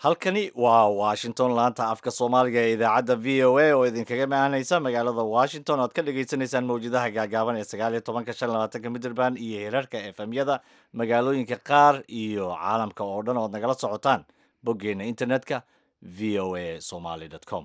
halkani waa washington laanta afka soomaaliga ee idaacadda v o a oo idinkaga maanaysa magaalada washington oad ka dhagaysanaysaan mawjadaha gaagaaban ee sagaal iyo tobanka shan labaatanka midrband iyo hirarka efmyada magaalooyinka qaar iyo caalamka oo dhan ood nagala socotaan boggeena internetka v o a somaly com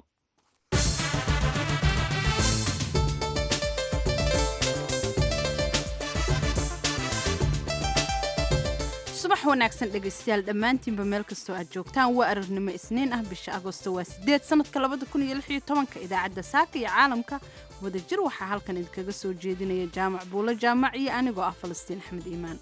subax wanaagsan dhegaystayaal dhammaantiinba meel kastoo aad joogtaan waa ararnimo isniin ah bisha agosto waa sideed sanadka labada kun iyo lix iyo tobanka idaacadda saaka iyo caalamka wadajir waxaa halkan idinkaga soo jeedinaya jaamac buulo jaamac iyo anigoo ah falastiin axmed iimaan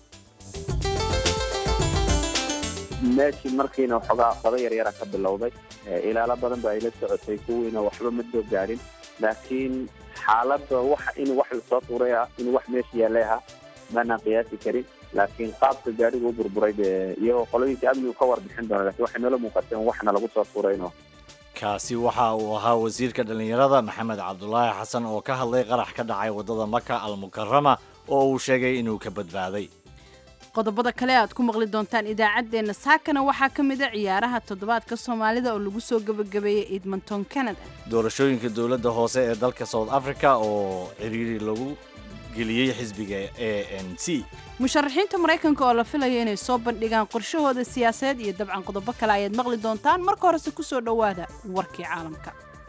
meeshii markiina waxoogaa qado yaryara ka bilowday ilaalo badan ba ay la socotay kuwiina waxba ma soo gaarin laakiin xaaladda waxa in wax lasoo tuuray ah in wax meesha yaallay ahaa maanaan qiyaasi karin laakiin qaabka gaariga u burburay dee iyagoo qoladiisa amnigu ka warbixin doona lakin waxay noola muuqateen waxna lagu soo tuurayno kaasi waxa uu ahaa wasiirka dhallinyarada maxamed cabdulaahi xasan oo ka hadlay qarax ka dhacay waddada maka almukarama oo uu sheegay inuu ka badbaaday qodobada kale aad ku maqli doontaan idaacaddeenna saakana waxaa ka mid a ciyaaraha toddobaadka soomaalida oo lagu soo gebagabeeyey edmonton canada doorashooyinka dowladda hoose ee dalka south africa oo ciriiri lagu geliyey xisbiga a n c musharaxiinta maraykanka oo la filayo inay soo bandhigaan qorshahooda siyaasadeed iyo dabcan qodobo kale ayaad maqli doontaan marka horese ku soo dhowaada warkii caalamka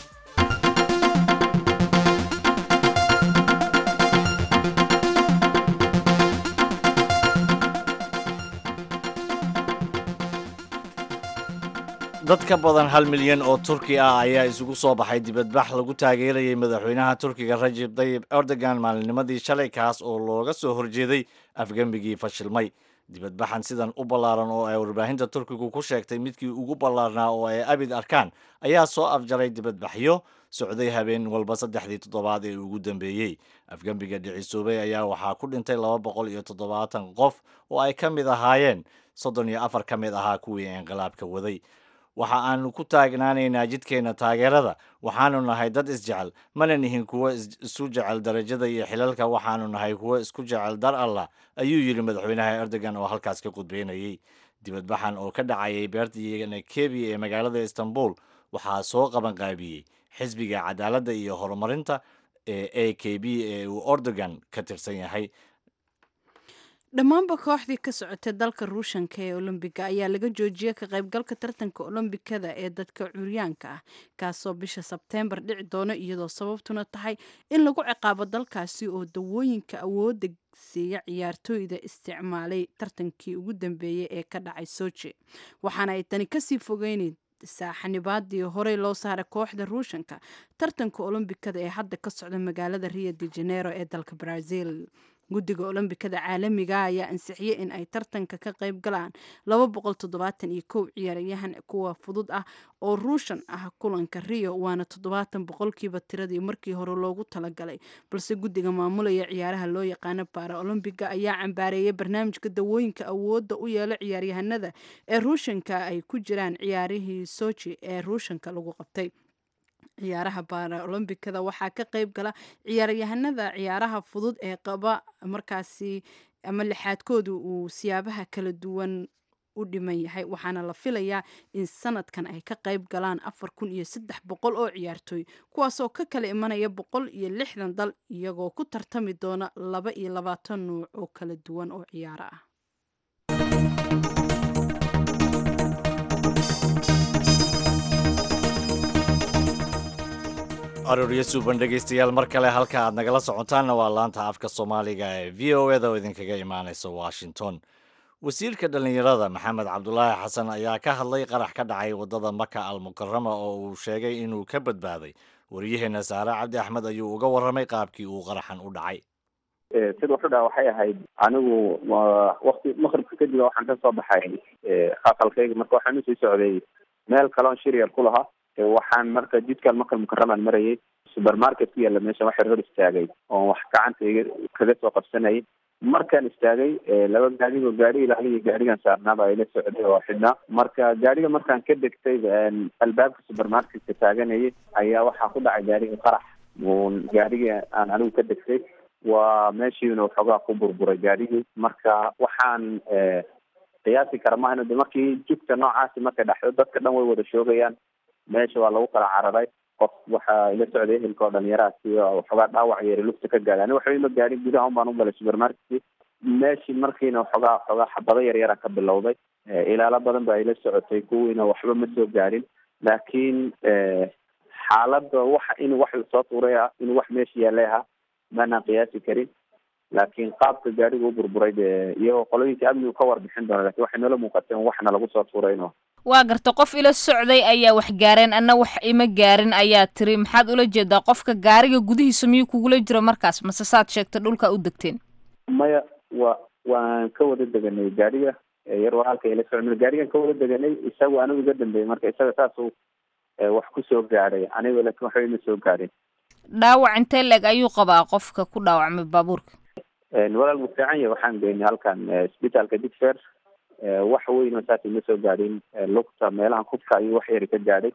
dad ka badan hal milyan oo turki ah ayaa isugu soo baxay dibadbax lagu taageerayay madaxweynaha turkiga rajib tayib erdogan maalinnimadii shalay kaas oo looga soo horjeeday afgembigii fashilmay dibadbaxan sidan u ballaaran oo ay warbaahinta turkigu ku sheegtay midkii ugu ballaarnaa oo ay abid arkaan ayaa soo afjaray dibadbaxyo socday habeen walba saddexdii toddobaad ee ugu dambeeyey afgembiga dhicisoobay ayaa waxaa ku dhintay laba boqol iyo toddobaatan qof oo ay ka mid ahaayeen soddon iyo afar ka mid ahaa kuwii inqilaabka waday waxa aanu ku taagnaanaynaa jidkeenna taageerada waxaanu nahay dad isjecel mana nihin kuwo isu jecel darajada iyo xilalka waxaanu nahay kuwo isku jecel dar allah ayuu yidhi madaxweynaha erdogan oo halkaas ka qudbeynayey dibadbaxan oo ka dhacayay beerta kebi ee magaalada istanbul waxaa soo qabanqaabiyey xisbiga cadaaladda iyo horumarinta ee a k b ee uu erdogan ka tirsan yahay dhammaanba kooxdii ka socotay dalka ruushanka ee olombiga ayaa laga joojiyey ka qaybgalka tartanka olombikada ee dadka curyaanka ah kaasoo bisha sebteembar dhici doono iyadoo sababtuna tahay in lagu ciqaabo dalkaasi oo dawooyinka awoodda siiya ciyaartooyda isticmaalay tartankii ugu dambeeyey ee ka dhacay soji waxaana ay tani kasii fogeyneyd saaxanibaadii horey loo saaray kooxda ruushanka tartanka olombikada ee hadda ka socda magaalada rio de janeiro ee dalka brazil guddiga olombikada caalamiga ayaa ansixiyey in ay tartanka ka qayb galaan laba boqol toddobaatan iyo kow ciyaaryahan kuwa fudud ah oo ruushan ah kulanka rio waana toddobaatan boqolkiiba tiradii markii hore loogu talagalay balse guddiga maamulaya ciyaaraha loo yaqaano baara olombiga ayaa cambaareeyay barnaamijka dawooyinka awoodda u yeelo ciyaaryahanada ee ruushanka ay ku jiraan ciyaarihii soji ee ruushanka lagu qabtay ciyaaraha baaraolombikada waxaa ka qayb gala ciyaaryahanada ciyaaraha fudud ee qaba markaasi ama lixaadkooda uu siyaabaha kala duwan u dhiman yahay waxaana la filayaa in sanadkan ay ka qayb galaan afar kun iyo saddex boqol oo ciyaartooy kuwaasoo ka kala imanaya boqol iyo lixdan dal iyagoo ku tartami doona laba iyo labaatan nuuc oo kala duwan oo ciyaaro ah arooryo suuban dhegaystayaal mar kale halka aad nagala socotaanna waa laanta afka soomaaliga ee v o eda oo idinkaga imaanaysa washington wasiirka dhallinyarada maxamed cabdulaahi xasan ayaa ka hadlay qarax ka dhacay waddada maka almukarama oo uu sheegay inuu ka badbaaday waryaheena saare cabdi axmed ayuu uga warramay qaabkii uu qaraxan u dhacay sida wuxuu dhaha waxay ahayd anigu wakti maqribka kadib waxaan ka soo baxay aqalkayga marka waxaan usii socday meel kaloon shiryar ku lahaa waxaan marka jidkan makal mukaramaan marayay supermarket ku yaalla meesha waxay hor istaagay oon wax gacantayga kaga soo qabsanayay markaan istaagay laba gaadigo gaari ilaaliyo gaarigan saarnaaba ayla socday oo xidhnaa marka gaariga markaan ka degtay albaabka supermarketka taaganayay ayaa waxaa ku dhacay gaariga qarax gaarigii aan anigu ka degtay waa meeshiina waxoogaa ku burburay gaarigii marka waxaan qiyaasi kara maahan de markii jugta noocaasi markay dhexdo dadka dhan way wada shoogayaan meesha waa lagu kala cararay qof waxaa ila socday ehelka oo dhalinyaraasi waxoogaa dhaawac yeeri lugta ka gaadhay ani waxba ima gaadhin gudaha un baan u galay supermarketkii meeshii markiina waxoogaa waxoogaa xabado yar yara ka bilowday ilaalo badan baa ila socotay kuwiina waxba ma soo gaadhin laakiin xaaladda waxa in wax lasoo tuuray ah in wax meesha yaalay ahaa maanaan qiyaasi karin laakiin qaabka gaadhiga u burburay dee iyagoo qolooyinka amnigu ka warbixin doona lakin waxay noola muuqateen waxna lagu soo tuurayno waa garta qof ila socday ayaa wax gaareen anna wax ima gaarin ayaa tiri maxaad ula jeedaa qofka gaariga gudihiisa miyuu kugula jiro markaas mase saad sheegta dhulka u degteen maya wa waan ka wada deganay gaadhiga yar walaalka ila socday gaadhigan ka wada deganay isagu anigu iga dambeeyey marka isaga saasuu wax kusoo gaadhay aniga laakin waxba ima soo gaadhin dhaawac intee leeg ayuu qabaa qofka ku dhaawacmay baabuurka walaal wuu fiican yahay waxaan geynay halkan isbitaalka digfer wax weyn oo saas ima soo gaadhin lugta meelaha kubka ayuu wax yari ka gaadhay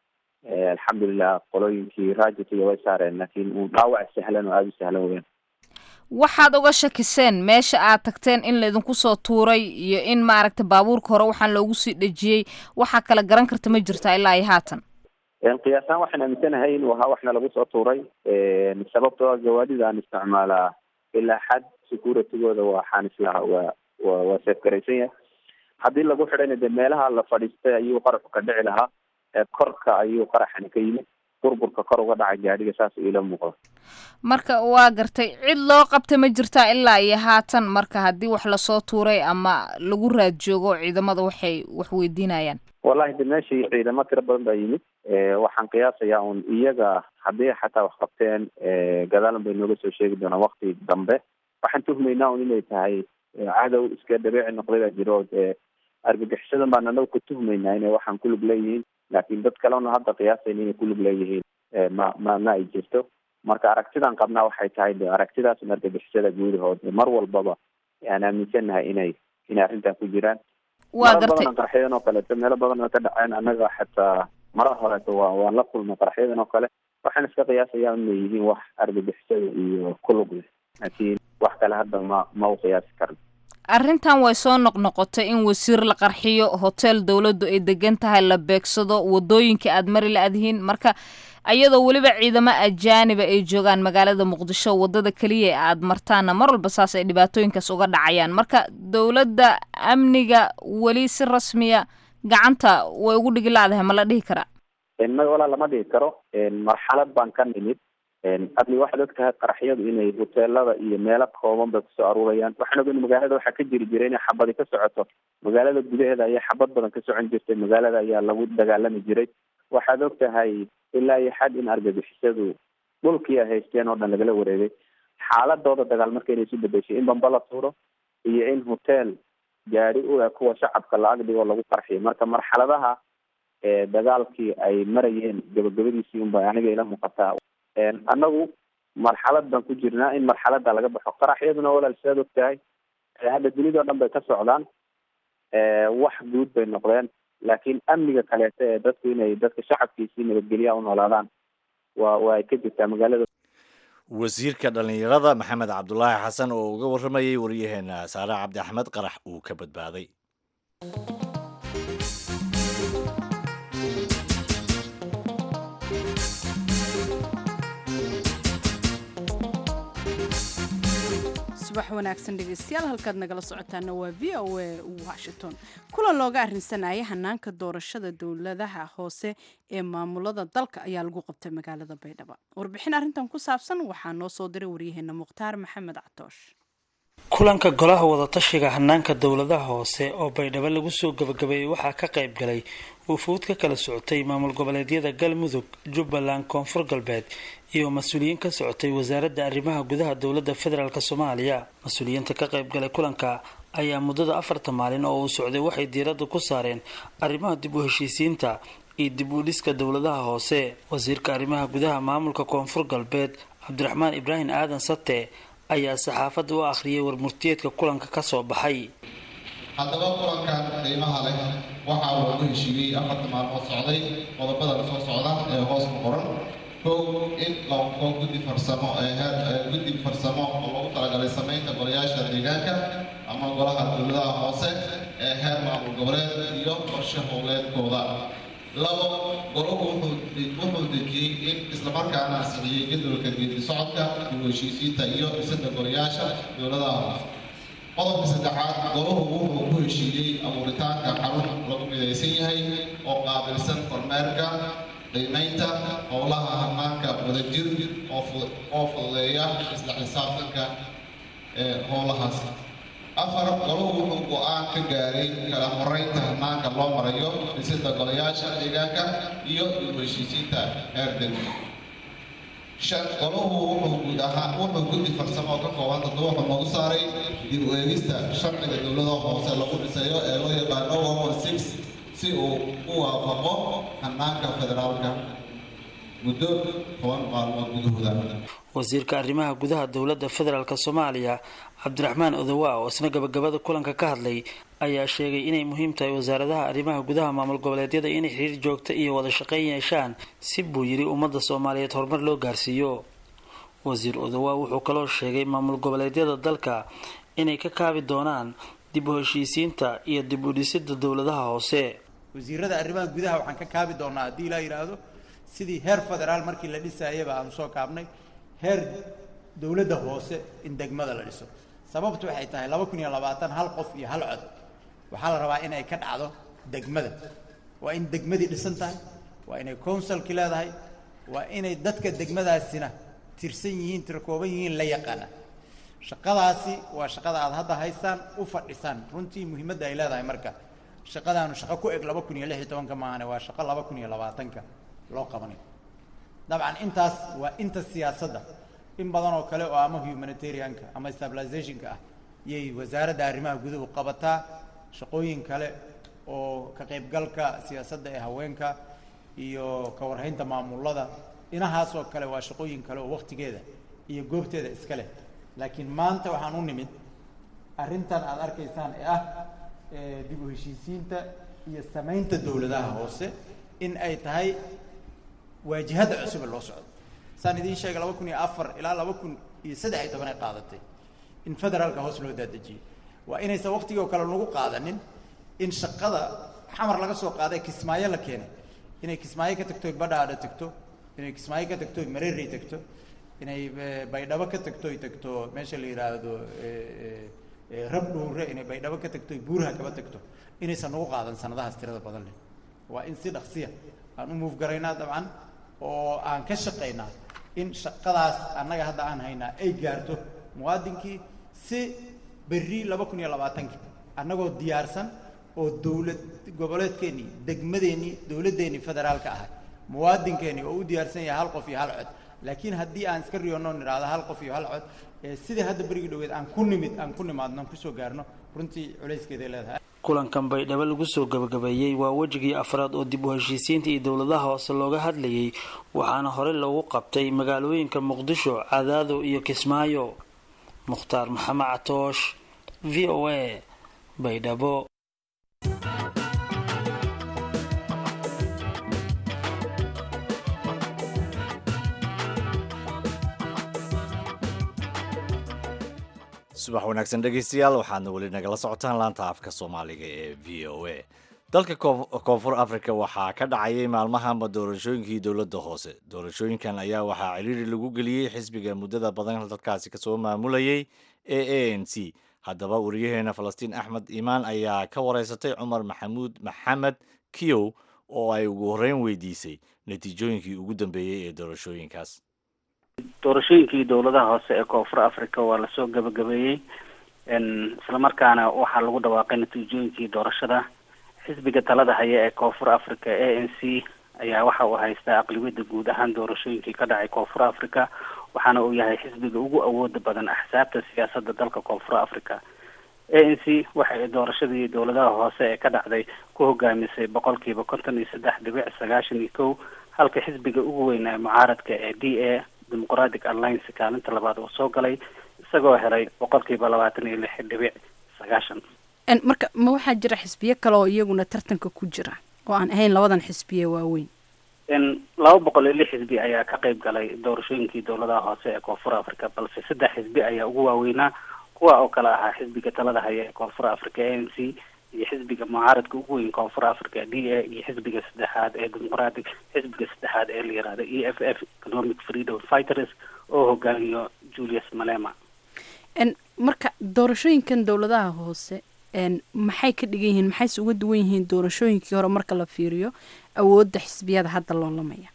alxamdulilah qolooyinkii raajitiga way saareen laakiin uu dhaawac sahlan oo aada u sahlan weyaan waxaad uga shakiseen meesha aad tagteen in laydinku soo tuuray iyo in maaragta baabuurka hore waxaan loogu sii dhejiyey waxaa kala garan karta ma jirtaa ilaa iyo haatan qiyaasaan waxaan aaminsanahay inuu ahaa waxna lagu soo tuuray sababtoo a gawaadida aan isticmaalaa ilaa xad securitygooda waxaan islahaa waa wa waa seefgaraysan yahay haddii lagu xidhayna de meelaha la fadhiistay ayuu qaraxu ka dhici lahaa korka ayuu qaraxani ka yimid burburka kor uga dhacay gaadhiga saas iila muuqda marka waa gartay cid loo qabta ma jirtaa ilaa iyo haatan marka haddii wax lasoo tuuray ama lagu raad joogo ciidamada waxay wax weydiinayaan wallahi de meeshii ciidamo tiro badan baa yimid waxaan qiyaasayaa un iyaga haddii xataa wax qabteen gadaalan bay nooga soo sheegi doonaan wakti dambe waxaan tuhmaynaa un inay tahay cadow iska dabeeci noqday baa jiro dee argagixisadan baan anagu ka tuhmaynaa inay waxaan kulug leeyihiin laakiin dad kalena hadda qiyaasayna inay kulug leeyihiin ma ma ma ay jirto marka aragtidan qabnaa waxay tahay de aragtidaas un argagixisada guudahood mar walbaba aan aaminsanahay inay inay arrintan ku jiraan waa maro gartay badan qaraxyadan oo kaleeto meelo badan oo ka dhaceen annaga xataa mara horeeto waa waan la kulnay qaraxyadan oo kale waxaan iska qiyaasayaa inay yihiin wax argagixisada iyo kulug leh laakiin wax kale hadda ma ma u qiyaasi karno arrintan way soo noqnoqotay in wasiir la qarxiyo hotel dowladdu ay degan tahay la beegsado wadooyinka aad mari la-adhiin marka ayadoo weliba ciidamo ajaaniba ay joogaan magaalada muqdisho wadada keliya ee aad martaana mar walba saas ay dhibaatooyinkaas uga dhacayaan marka dowladda amniga weli si rasmiya gacanta way ugu dhigi la-dahay ma la dhihi karaa maga walaa lama dhigi karo marxalad baan ka nimid adni waxaad og tahay qaraxyadu inay hoteelada iyo meelo kooban bay kusoo aruurayaan waxaan ogeyn magaalada waxaa ka jiri jiray inay xabadi ka socoto magaalada gudaheeda ayaa xabad badan ka socon jirtay magaalada ayaa lagu dagaalami jiray waxaad og tahay ilaa iyo xad in argagixisadu dhulkii ay haysteen oo dhan lagala wareegay xaaladooda dagaal marka inay isu bedeshay in bamba la tuuro iyo in hotel gaadi u eg kuwa shacabka la agdhigo lagu qarxiyo marka marxaladaha dagaalkii ay marayeen gabagabadiisii unba aniga ila muuqataa annagu marxalad baan ku jirnaa in marxalada laga baxo qaraxyaduna walaal sidaad og tahay hadda dunida o dhan bay ka socdaan wax guud bay noqdeen laakiin amniga kaleeto ee dadku inay dadka shacabkiisii nabadgelya u noolaadaan waa waa ay ka jirtaa magaalada wasiirka dhallinyarada maxamed cabdulaahi xasan oo uga warramayay waryaheena saare cabdi axmed qarax uu ka badbaaday subax wanaagsan dhegeystayaal halkaad nagala socotaana waa v o a washington kulan looga arrinsanaya hanaanka doorashada dowladaha hoose ee maamulada dalka ayaa lagu qabtay magaalada baydhabo warbixin arrintan ku saabsan waxaa noo soo diray waryaheena mukhtaar maxamed catoosh kulanka golaha wadatashiga hanaanka dowladaha hoose oo baydhabo lagu soo gabagabeeyey waxaa ka qayb galay wufuud ka kala socotay maamul goboleedyada galmudug jubbaland koonfur galbeed iyo mas-uuliyiin ka socotay wasaaradda arrimaha gudaha dowladda federaalk soomaaliya mas-uuliyiinta ka qayb galay kulanka ayaa muddada afarta maalin oo uu socday waxay diiradda ku saareen arrimaha dib u heshiisiinta iyo dib u dhiska dowladaha hoose wasiirka arrimaha gudaha maamulka koonfur galbeed cabdiraxmaan ibraahim aadan sate ayaa saxaafadda u akhriyay warmurtiyeedka kulanka ka soo baxay haddaba kulankan qiimaha leh waxa uu ugu heshiiyey afarta maalmood socday qodobadan soo socda ee hoos ku qoran kow in la unko guddi farsamo ee heer guddi farsamo oo lagu talagalay samaynta golayaasha deegaanka ama golaha dowladaha hoose ee heer maamul goboleed iyo qorshe howleedkooda labo golahu wuxuu dejiyey in islamarkaana ansixiyey jadwalka geedi socodka dib u heshiisiinta iyo dhisida golayaasha dowladaha hoose qodobka saddexaad golahu wuxuu ku heshiiyey abuuritaanka xarun lagu midaysan yahay oo qaabilsan kormeerka qiimaynta howlaha hanaanka wadajir oo fududeeya isla xisaabtanka ee howlahaas afar golahu wuxuu go-aan ka gaaray kala horeynta hanaanka loo marayo dhisida golayaasha deegaanka iyo dib u heshiisiinta heer degmo shan golahu wuxuu guud ahaan wuxuu guddi farsamo oo ka kooban toddoba wuxuu noogu saaray dib u eegista sharciga dowladaha hoose lagu dhisayo ee loo yaqaano one one six si uu u waafaqo hanaanka federaalka muddo toban maalmood gudahooda wasiirka arrimaha gudaha dowladda federaalk soomaaliya cabdiraxmaan odowa oo isna gabagabada kulanka ka hadlay ayaa sheegay inay muhiim tahay wasaaradaha arrimaha gudaha maamul goboleedyada inay xiriir joogta iyo wada shaqeyn yeeshaan si buu yidhi ummadda soomaaliyeed horumar loo gaarsiiyo wasiir odowa wuxuu kaloo sheegay maamul goboleedyada dalka inay ka kaabi doonaan dib u heshiisiinta iyo dib u dhisida dowladaha hoose wasiirada arrimaha gudaha waxaan ka kaabi doonaa haddii ilaa yidhaahdo sidii heer federaal markii la dhisaayaba aanu soo kaabnay heer dowladda hoose in degmada la dhiso sababtu waxay tahay laba kun iyo labaatan hal qof iyo hal cod waxaa la rabaa in ay ka dhacdo degmada waa in degmadii dhisan tahay waa inay counsilki leedahay waa inay dadka degmadaasina tirsan yihiin tirkooban yihiin la yaqaana shaqadaasi waa shaqada aada hadda haysaan u fadhisaan runtii muhiimadda ay leedahay marka shaqadaanu shaqo ku eg laba kun iyo lix iyo tobanka maahane waa shaqo laba kun iyo labaatanka loo qabanayo dabcan intaas waa inta siyaasadda in badan oo kale oo ama humanitarianka ama stabilizationka ah yay wasaaradda arrimaha guduhu qabataa shaqooyin kale oo ka qaybgalka siyaasadda ee haweenka iyo ka warhaynta maamulada inahaas oo kale waa shaqooyin kale oo waktigeeda iyo goobteeda iska leh laakiin maanta waxaan u nimid arrintan aada arkaysaan ee ah dib u heshiisiinta iyo samaynta dowladaha hoose in ay tahay waajihadda cusube loo socdo saan idiin sheegay laba kun iyo afar ilaa laba kun iyo saddex iyo toban ay qaadatay in federaalka hoos loo daadejiyey waa inaysan waktigii oo kale nagu qaadanin in shaqada xamar laga soo qaaday kismaayo la keenay inay kismaayo ka tagto badhaadha tagto inay kismaayo ka tagto mareerey tagto inay baydhabo ka tagto ay tagto meesha la yidhaahdo rab dhuure inay baydhabo ka tagto buuraha kaba tagto inaysan nagu qaadan sanadahaas tirada badan leh waa in si dhaqsiya aan u muuf garaynaa dabcan oo aan ka shaqaynaa in shaqadaas annaga hadda aan haynaa ay gaarto muwaadinkii si berri laba kun iyo labaatankii annagoo diyaarsan oo dowlad goboleedkeennii degmadeennii dowladdeennii federaalka ahay muwaadinkeennii oo u diyaarsan yahay hal qof iyo hal cod laakiin haddii aan iska riyoonno nidhaahdo hal qof iyo hal cod ee sidii hadda berigi dhoweed aan ku nimid aan ku nimaadno aan kusoo gaarno runtii culayskeeday leedahay kulankan baydhabo lagu soo gabagabeeyey waa wejigii afraad oo dib u heshiisiinta iyo dowladaha hoose looga hadlayay waxaana hore loogu qabtay magaalooyinka muqdisho cadaado iyo kismaayo mukhtaar maxamed catoosh v o a baydhabo subax wanaagsan dhegaystayaal waxaadna weli nagala socotaan laanta afka soomaaliga ee v o a dalka koonfur africa waxaa ka dhacayay maalmahanba doorashooyinkii dowladda hoose doorashooyinkan ayaa waxaa ciriiri lagu geliyey xisbiga muddada badan dalkaasi kasoo maamulayay ee a n c haddaba wariyaheena falastiin axmed iimaan ayaa ka wareysatay cumar maxamuud maxamed kiyow oo ay ugu horreyn weydiisay natiijooyinkii ugu dambeeyey ee doorashooyinkaas doorashooyinkii dowladaha hoose ee koonfur africa waa lasoo gabagabeeyey islamarkaana waxaa lagu dhawaaqay natiijooyinkii doorashada xisbiga talada haya ee koonfur africa a n c ayaa waxa uu haystaa aqlibiyada guud ahaan doorashooyinkii ka dhacay koonfur africa waxaana uu yahay xisbiga ugu awooda badan axsaabta siyaasadda dalka koonfur africa a n c waxay doorashadii dowladaha hoose ee ka dhacday ku hogaamisay boqolkiiba konton iyo saddex dhibic sagaashan iyo kow halka xisbiga ugu weyn ee mucaaradka ee d a democratic alliance kaalinta labaad uu soo galay isagoo helay boqolkiiba labaatan iyo lix dhibic sagaashan marka ma waxaa jira xisbiyo kale oo iyaguna tartanka ku jira oo aan ahayn labadan xisbiye waaweyn laba boqol iyo lix xisbi ayaa ka qayb galay doorashooyinkii dowladaha hoose ee koonfur africa balse saddex xisbi ayaa ugu waaweynaa kuwa oo kale ahaa xisbiga talada haya ee koonfur africa a n c iyo xisbiga mucaaradka ugu weyn koonfur africa d a iyo xisbiga saddexaad ee dimuqratic xisbiga saddexaad ee la yihahdo e f f economic freedom fighters oo hogaamiyo julius malema marka doorashooyinkan dowladaha hoose maxay ka dhigan yihiin maxayse uga duwan yihiin doorashooyinkii hore marka la fiiriyo awoodda xisbiyada hadda loolamaya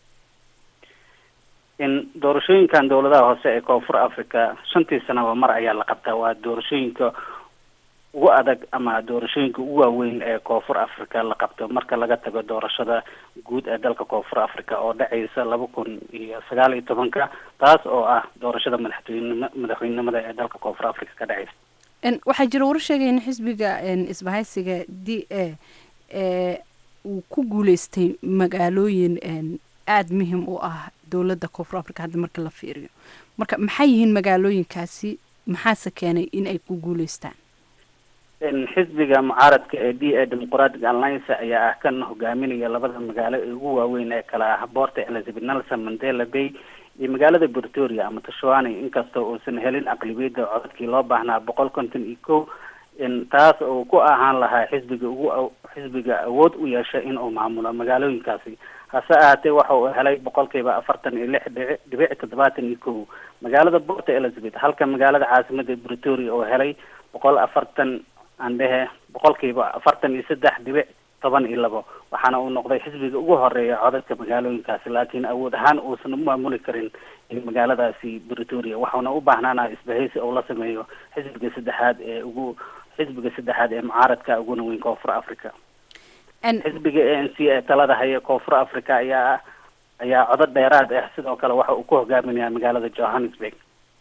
in doorashooyinkan dowladaha hoose ee koonfur africa shantii sanaba mar ayaa la qabtaa waa doorashooyinka ugu adag ama doorashooyinka ugu waaweyn ee koonfur africa la qabto marka laga tago doorashada guud ee dalka koonfur africa oo dhacaysa laba kun iyo sagaal iyo tobanka taas oo ah doorashada madaxtooynima madaxweynenimada ee dalka koonfur africa ka dhacaysa waxaa jira warar sheegaya in xisbiga isbahaysiga d a ee uu ku guuleystay magaalooyin aada muhim u ah dowladda koonfur africa hadda marka la fiiriyo marka maxay yihiin magaalooyinkaasi maxaase keenay in ay ku guuleystaan xisbiga mucaaradka ee d a democratic alliance ayaa ah kan hogaaminaya labada magaalo ee ugu waaweyn ee kale ah boorta elizabeth nelson mandela bay iyo magaalada pretoria ama tashwani inkastoo uusan helin aqlibiyadda codadkii loo baahnaa boqol konton iyo kow taas oo ku ahaan lahaa xisbiga ugu xisbiga awood u yeesha in uu maamulo magaalooyinkaasi hase ahaatee waxa uu helay boqolkiiba afartan iyo lix dhici dhibic toddobaatan iyo kow magaalada borta elizabeth halka magaalada caasimada pretoria oo helay boqol afartan aan dhehe boqolkiiba afartan iyo saddex dhibic toban iyo labo waxaana uu noqday xisbiga ugu horeeya codadka magaalooyinkaasi laakiin awood ahaan uusan u maamuli karin magaaladaasi pretoria waxauna u baahnaana isbahaysi uu la sameeyo xisbiga saddexaad ee ugu xisbiga saddexaad ee mucaaradka uguna weyn koonfur africa xisbiga a n c ee talada haya koonfur africa ayaa ayaa codad dheeraad ah sidoo kale waxa uu ku hogaaminaya magaalada johannesburg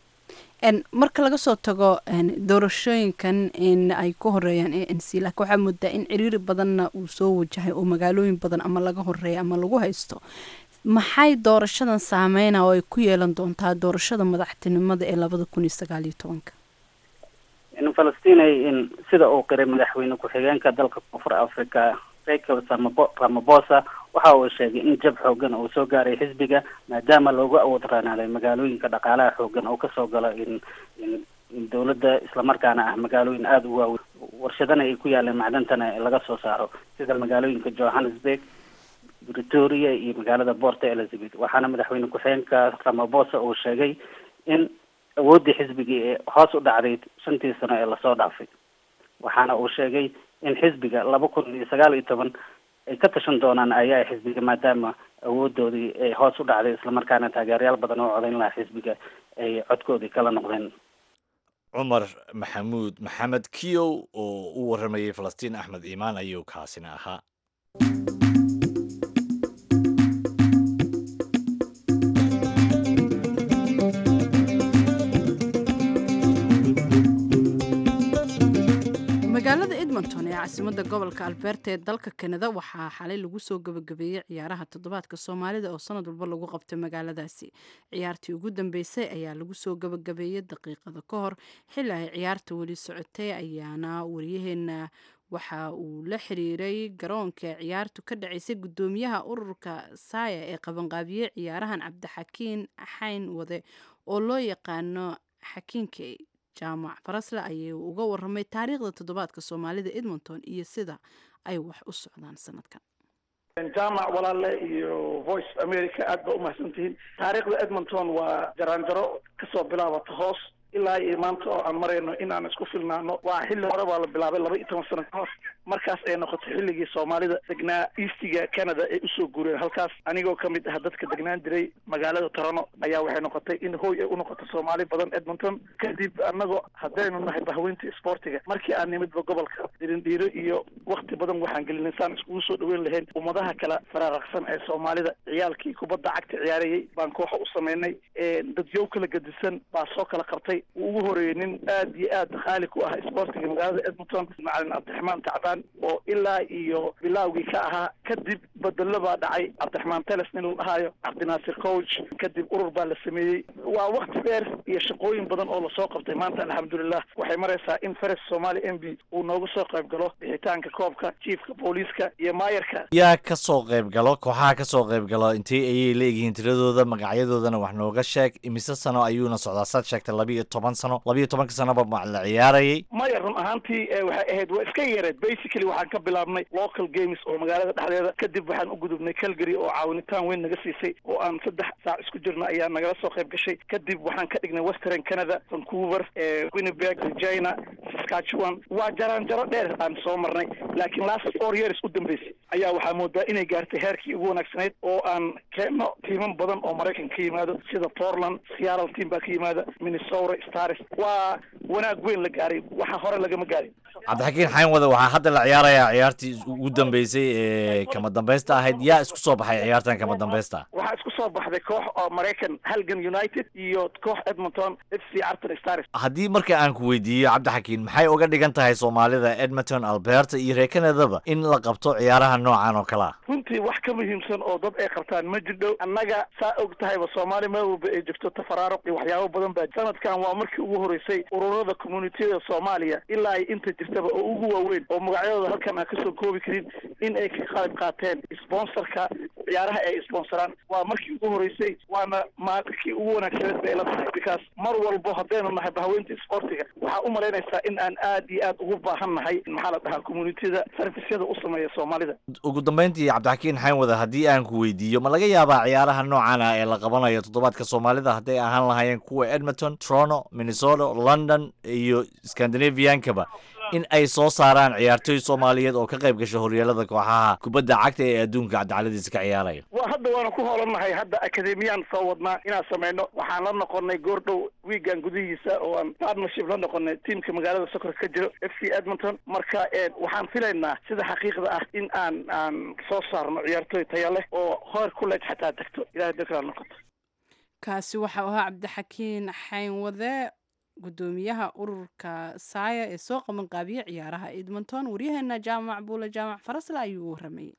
marka laga soo tago doorashooyinkan in ay ku horeeyaan a n c laakiin waxaa moodaa in ciriiri badanna uu soo wajahay oo magaalooyin badan ama laga horeeya ama lagu haysto maxay doorashadan saameyna oo ay ku yeelan doontaa doorashada madaxtinimada ee labada kun iyo sagaal iyo tobanka in falastinay in sida uu qiray madaxweyne ku-xigeenka dalka koonfur africa rachel samabo ramabosa waxa uu sheegay in jab xoogan uu soo gaaray xisbiga maadaama loogu awood raanaaday magaalooyinka dhaqaalaha xoogan oo kasoo galo in in dowladda islamarkaana ah magaalooyin aada u waaweyn warshadana ay ku yaaleen macdantana laga soo saaro sida magaalooyinka johannesburg pretoria iyo magaalada borta elizabeth waxaana madaxweyne ku-xigeenka ramabosa uu sheegay in awooddii xisbigii ee hoos u dhacday shantii sano ee lasoo dhaafay waxaana uu sheegay in xisbiga laba kun iyo sagaal iyo toban ay ka tashan doonaan ayaa xisbiga maadaama awoodoodii ay hoos u dhacday islamarkaana taageerayaal badan oo codayn lahaa xisbiga ay codkoodii kala noqdeen cumar maxamuud maxamed kiyow oo u waramayay falastiin axmed iimaan ayuu kaasina ahaa magaalada edmonton ee caasimadda gobolka alberta ee dalka kanada waxaa xalay lagu soo gabagabeeyey ciyaaraha toddobaadka soomaalida oo sanad walba lagu qabtay magaaladaasi ciyaartii ugu dambeysay ayaa lagu soo gabagabeeyey daqiiqada ka hor xilli ay ciyaarta weli socotay ayaana wariyaheena waxa uu la xiriiray garoonka ciyaartu ka dhacaysay guddoomiyaha ururka saaya ee qabanqaabiye ciyaarahan cabdixakiin xayn wade oo loo yaqaano xakiinkey jaamac farasle ayay uga waramay taariikhda toddobaadka soomaalida edmonton iyo sida ay wax u socdaan sanadkan jaamac walaale iyo voice america aad ba umahadsan tihiin taariikhda edmonton waa jaraanjaro kasoo bilaabata hoos ilaa iyo maanta oo aan marayno in aan isku filnaano waa xilli hore baa la bilaabay laba iyo toban sano ka hor markaas ay noqotay xilligii soomaalida degnaa eastiga canada ay usoo guureen halkaas anigoo kamid ah dadka degnaan jiray magaalada torono ayaa waxay noqotay in hooy ay unoqoto soomaali badan edmonton kadib anagoo haddaynu nahay bahweynta sportiga markii aan nimidba gobolka dirindhiiro iyo wakti badan waxaan gelinay saan iskugu soo dhaweyn lahayn ummadaha kale faraaraqsan ee soomaalida ciyaalkii kubadda cagta ciyaarayay baan kooxa u sameynay dadyow kala gadisan baa soo kala qabtay uu ugu horeeyey nin aad iyo aad khaali ku ah sportiga magaalada edmonton macalin cabdiraxmaan tacbaan oo ilaa iyo bilaawgii ka ahaa kadib bedelo baa dhacay cabdiraxmaan teles nin la dhahaayo cabdinaasir coach kadib urur baa la sameeyey waa wakti dheer iyo shaqooyin badan oo lasoo qabtay maanta alxamdulilah waxay maraysaa in feres somali m b uu nooga soo qayb galo bixitaanka koobka jiefka booliiska iyo maayarka yaa ka soo qayb galo kooxaha ka soo qayb galo intee ayay leeyihiin tiradooda magacyadoodana wax nooga sheeg imise sano ayuuna socdaa saad sheegtay laba iyo toban sano labiyo tobanka sanoba ma la ciyaarayay maya run ahaantii waxay ahayd waa iska yareed basically waxaan ka bilaabnay local games oo magaalada dhexdeeda kadib waxaan u gudubnay calgary oo caawinitaan weyn naga siisay oo aan saddex saac isku jirna ayaa nagala soo qayb gashay kadib waxaan ka dhignay western canada vancouver winnipeg regina saskatchewan waa jaraanjaro dheer aan soo marnay laakiin last four years u dambeysay ayaa waxaa moodaa inay gaartay heerkii ugu wanaagsanayd oo aan keenno tiiman badan oo maraykan ka yimaado sida portland seattle team baa ka yimaada minnesota stars waa wanaag weyn la gaaray waxa hore lagama gaarin cabdixakiin xayn wada waxaa hadda la ciyaarayaa ciyaartii ugu dambeysay ee kama dambaysta ahayd yaa isku soo baxay ciyaartan kama dambaysta waxaa isku soo baxday koox oo maraykan halgan united iyo koox edmonton f c arton stars haddii marka aan ku weydiiyo cabdixakiin maxay uga dhigan tahay soomaalida edmonton alberta iyo reer canadaba in la qabto ciyaaraha noocan oo kale ah runtii wax ka muhiimsan oo dad ay qabtaan ma jirdhow annaga saa og tahayba soomaali meel walba ay jirto tafaraaruq iyo waxyaabo badan baa sanadkan waa markii ugu horeysay ururada communitiyada soomaaliya ilaa ay inta jirtaba oo ugu waaweyn oo magacyadooda halkan aan kasoo koobi karin in ay ka qayb qaateen sponsorka ciyaaraha ay sponsoraan waa markii ugu horeysay waana markii ugu wanaagsaneed bay la tahay because mar walbo haddaynu nahay bahaweynta sportiga waxaa u malaynaysaa in aan aad iyo aad ugu baahan nahay maxaa la dhahaa communitiyada servisyada u sameeya soomaalida ugu dambeyntii cabdixakiin xayn wada haddii aan ku weydiiyo ma laga yaabaa ciyaaraha noocan ah ee la qabanayo toddobaadka soomaalida hadday ahaan lahaayeen kuwa edmonton toronto minnesota london iyo scandinaviankaba in ay soo saaraan ciyaartooy soomaaliyeed oo ka qayb gasha horyaalada kooxaha kubadda cagta ee adduunka cadaaladiisa ka ciyaaraya wa hadda waanu ku hoolannahay hadda akademiyaan soo wadnaa inaan sameyno waxaan la noqonay goordhow wiigan gudihiisa oo aan partnership la noqonay tiamka magaalada sokorka ka jiro f c edmonton marka waxaan filaynaa sida xaqiiqda ah in aan aan soo saarno ciyaartooy taya leh oo hoor kuleej xataa degto ilahay dekraa noqoto kaasi waxau ahaa cabdixakiin xayn wade gudoomiyaha ururka saaya ee soo qaban qaabiya ciyaaraha edmonton waryaheena jaamac buule jaamac farasle ayuu u waramayay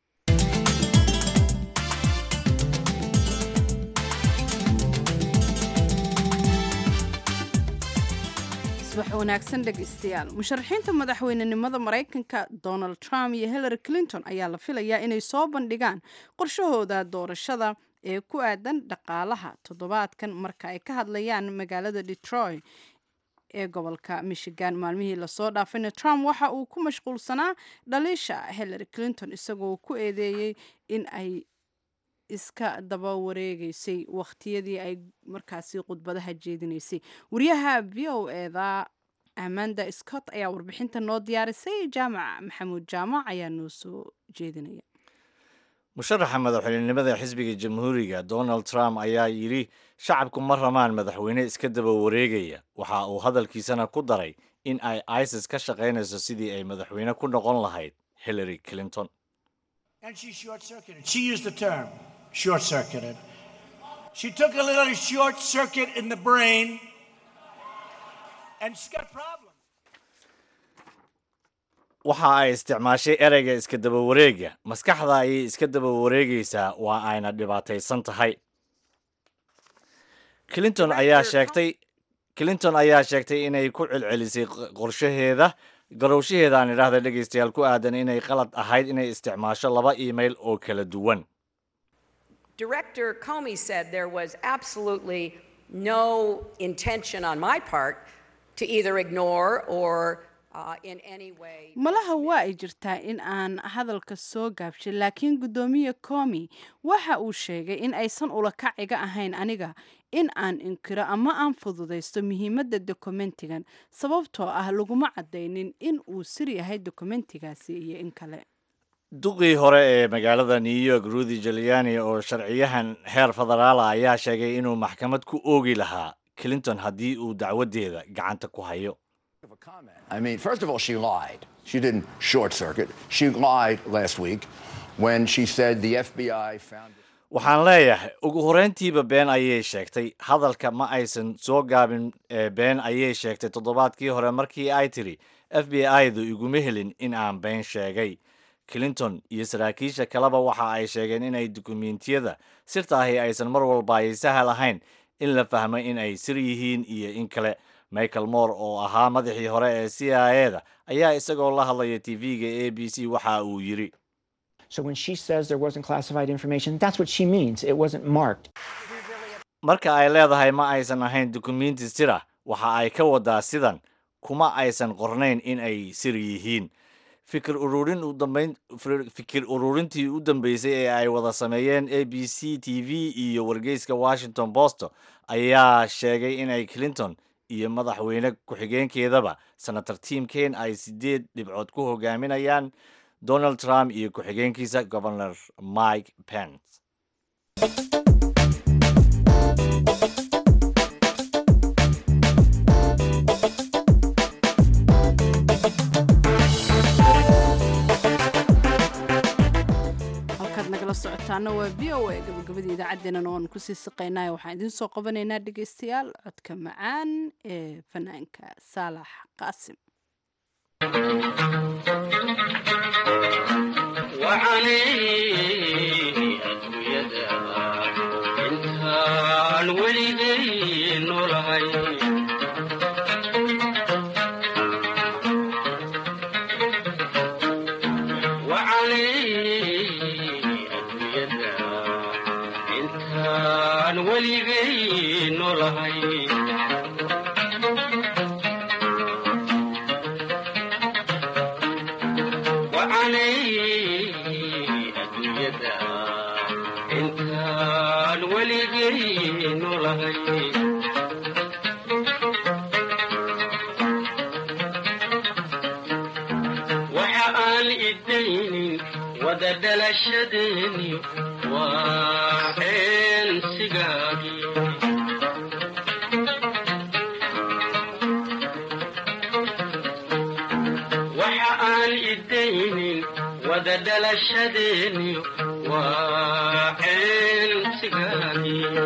subax wanaagsan dhegaystayaal musharaxiinta madaxweynenimada maraykanka donald trump iyo hillary clinton ayaa la filayaa inay soo bandhigaan qorshahooda doorashada ee ku aadan dhaqaalaha toddobaadkan marka ay ka hadlayaan magaalada detroit ee gobolka michigan maalmihii lasoo dhaafayna trump waxa uu ku mashquulsanaa dhaliisha hillary clinton isagoo ku eedeeyey in ay iska daba wareegeysay wakhtiyadii ay markaasi khudbadaha jeedinaysay wariyaha v o eda amanda scott ayaa warbixinta noo diyaarisay jaamac maxamuud jaamac ayaa noo soo jeedinaya musharaxa madaxweynenimada xisbiga jamhuuriga donald trump ayaa yidhi shacabku ma ramaan madaxweyne iska daba wareegaya waxa uu hadalkiisana ku daray in ay isis ka shaqaynayso sidii ay madaxweyne ku noqon lahayd hillary clinton And she short circuited. She used the term short circuited. She took a little short circuit in the brain and she's got problems. waxa ay isticmaashay ereyga iska daba wareega maskaxda ayay iska daba wareegaysaa waa ayna dhibaataysan tahay clinton ayaa sheegtay clinton ayaa sheegtay inay ku celcelisay qorshaheeda garowshaheeda aan idhaahda dhegaystayaal ku aadan inay qalad ahayd inay isticmaasho laba email oo kala duwan Director Comey said there was absolutely no intention on my part to either ignore or uh, in any way. malaha waa ay jirtaa in aan hadalka soo gaabshay laakiin guddoomiye comi waxa uu sheegay in aysan ulakaciga ahayn aniga in aan inkiro ama aan fududaysto muhiimadda dokumentigan sababtoo ah laguma caddaynin in uu sir yahay dokumentigaasi iyo in kale duqii hore ee magaalada new york rudy giuliani oo sharciyahan heer federaala ayaa sheegay inuu maxkamad ku oogi lahaa clinton haddii uu dacwadeeda gacanta ku hayo I mean, first of all, she lied. She didn't short circuit. She lied last week when she said the FBI found. waxaan leeyahay ugu horreyntiiba been ayay sheegtay hadalka ma aysan soo gaabin ee been ayay sheegtay toddobaadkii hore markii ay tidhi f b i-du iguma helin in aan been sheegay clinton iyo saraakiisha kaleba waxa ay sheegeen inay dukumentiyada sirta ahi aysan mar walba ay sahal ahayn in la fahmo in ay sir yihiin iyo in kale michael moore oo ahaa madaxii hore ee c i e da ayaa isagoo la hadlaya tv-ga a b c waxa uu yidhi So when she says there wasn't classified information, that's what she means. It wasn't marked. marka ay leedahay ma aysan ahayn dukumenti sira waxa ay ka wadaa sidan kuma aysan qornayn in ay sir yihiin fikir ururin u dambayn fikir ururintii u dambeysay ee ay wada sameeyeen a b c t v iyo wargeyska washington post ayaa sheegay inay clinton iyo madaxweyne ku-xigeenkeedaba senator tim kane ay sideed dhibcood ku hogaaminayaan donald trump iyo ku-xigeenkiisa governor mike pence halkaad nagala socotaana waa v o a gabagabadii idaacaddeenana oan kusii siqaynay waxaan idiin soo qabanaynaa dhegaystayaal codka macaan ee fanaanka saalax qaasim intaan weligay noolahay intaan weligay noolahay adduunyada intaan weligay noolahay waxa aan idaynin wada dhalashadeeni waa eensigaagii waxa aan idaynin wada dhalashadeeni waa eensigaagii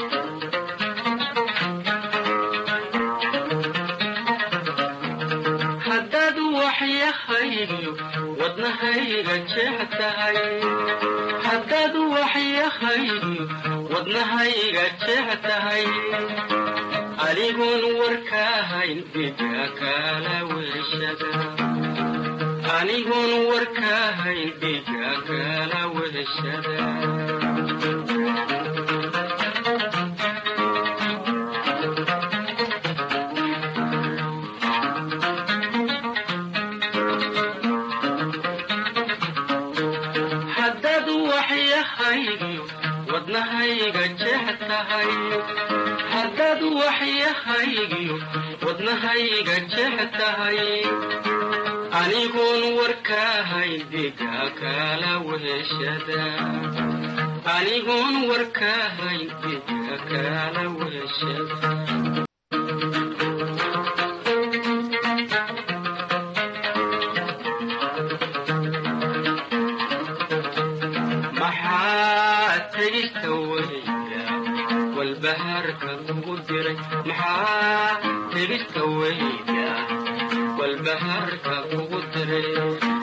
haddaad waxyahaygiyo wadnahayga jeex tahay haddaad waxyahaygiyo wadnahayga jeex tahay anigun warkaahayn dhiga kala weshada anigun warkaahayn dhiga kala weshada haddaad waxyahaygiyo wadnahayga jeex tahay haddaad waxyahaygiyo wadnahayga jeex tahay anigun warkaahayn dhiga kala weshada anigun warkaahayn dhiga kala weshada maxaa tegista weyda walbahaarka kugu diray maxaa tegista weyda walbahaarka kugu diray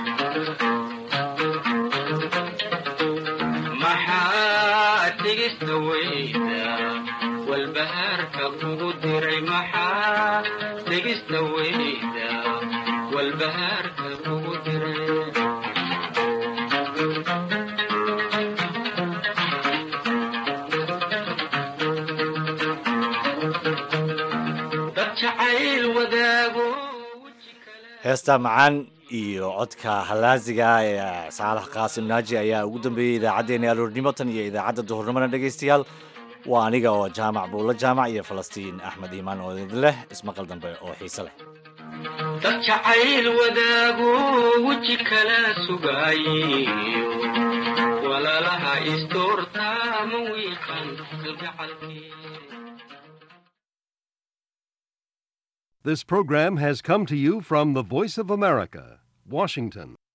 maxaa tegista weyda walbahaarka kugu diray maxaa tegista weyda walbahaarka kugu diray dad jacayl wadaago heesta macaan iyo codka halaasiga ee saalax qaasim naaji ayaa ugu dambeeyey idaacaddeenna aroornimo tan iyo idaacadda duhurnimona dhegaystayaal waa aniga oo jaamac buulla jaamac iyo falastiin axmed iimaan oo idin leh ismaqal dambe oo xiise leh dad jacayl wadaago weji kala sugaayo walaalaha isdoorta ma wiiqan kalgacalkii This program has come to you from the Voice of America, Washington.